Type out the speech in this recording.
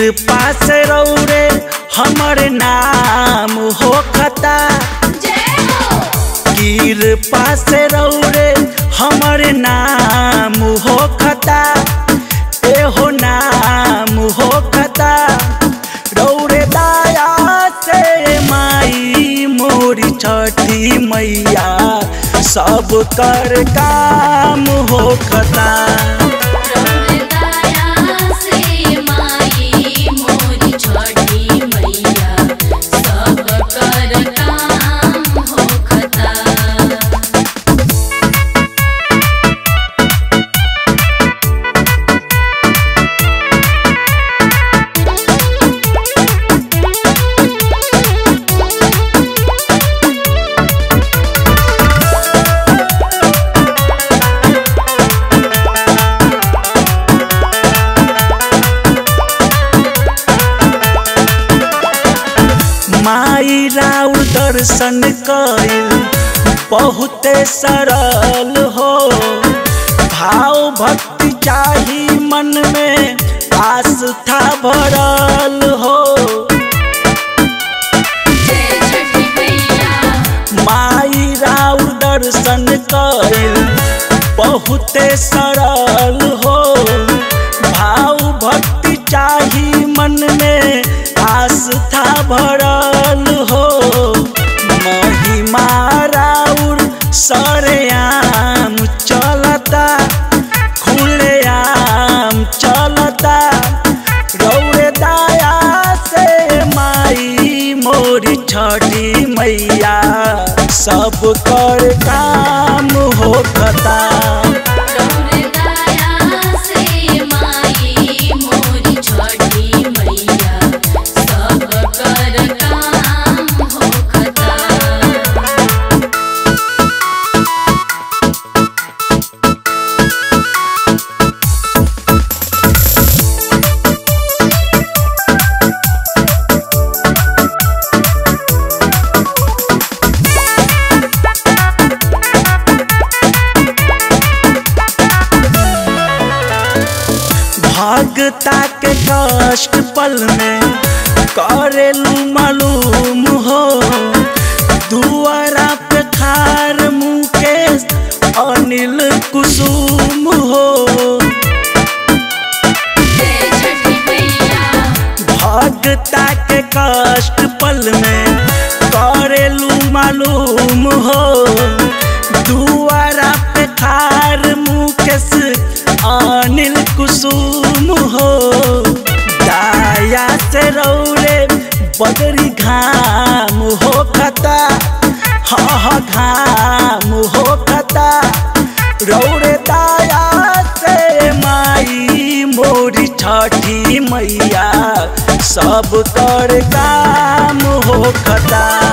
पास रौरे हमर नाम हो खता कीर पास रौरे हमर नाम हो खता एहो नाम हो खता रौरे दाया से माई मोरी छठी मैया सब कर काम हो खता माई राउर दर्शन कइल बहुते सरल हो भाव भक्ति चाही मन में आस्था भरल हो माई राउर दर्शन कइल बहुते सरल हो भाव भक्ति चाही मन में आस्था भरल हो महिमा राउर सरेआम चलता खुलेआम चलता रौरे दाया से माई मोरी छठी मैया सब कर काम हो खता भगता के कष्ट पल में करेलू मालूम हो दुआरा पे खार मुकेश अनिल कुसुम हो भगता के कष्ट पल में करेलू मालूम हो दुआरा पे खार मुकेश अनिल कुसुम हो दाया से रौरे बदरी घाम हो खता हा घाम हो खता रौरे दाया से माई मोरी छठी मैया सब कर काम हो खता